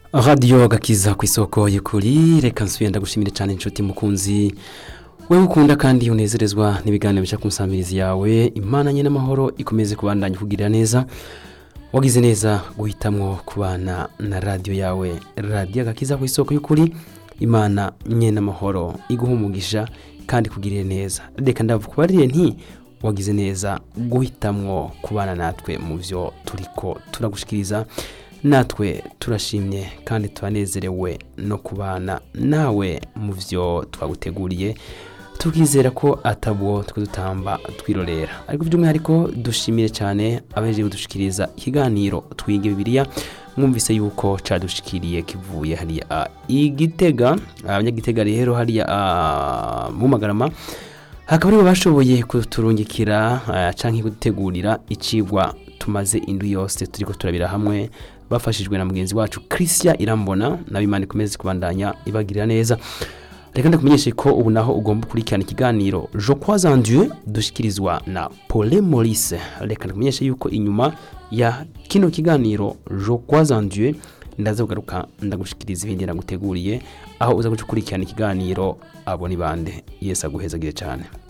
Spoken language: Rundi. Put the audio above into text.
radiyo gakiza ku isoko y'ukuri reka nsubire ndagushimire cyane inshuti mukunzi wowe ukunda kandi unezerezwa n'ibiganiro bica ku nsambirizi yawe imana nye n'amahoro ikomeze kubandanya kugirira neza wagize neza guhitamwo kubana na radiyo yawe radiyo gakiza ku isoko y'ukuri imana nye n'amahoro iguha umugisha kandi kugirire neza reka ndavukubarire nti wagize neza guhitamwo kubana natwe mu byo turiko turagushikiriza natwe turashimye kandi turanezerewe no kubana nawe mu byo twaguteguriye tukizera ko atabwo twe dutamba twirorera ariko by'umwihariko dushimire cyane abaje kudushikiriza ikiganiro twige bibiliya mwumvise yuko cadushikiriye kivuye hariya igitega abanyagitega rero hariya mu magarama hakaba aribo bashoboye kuturungikira canke kudutegurira icigwa tumaze indwi yose turiko turabira hamwe bafashijwe na mugenzi wacu christian irambona nawe imana ikomeze kubandanya ibagirira neza reka ndakumenyeshe ko ubu naho ugomba gukurikirana ikiganiro je crois en dieu dushikirizwa na paule maurice reka ndakumenyeshe yuko inyuma ya kino kiganiro je crois en dieu ndaza kugaruka ndagushikiriza ibindi naguteguriye aho uza gukurikirana ikiganiro abo ni bande yesu aguhezagire cyane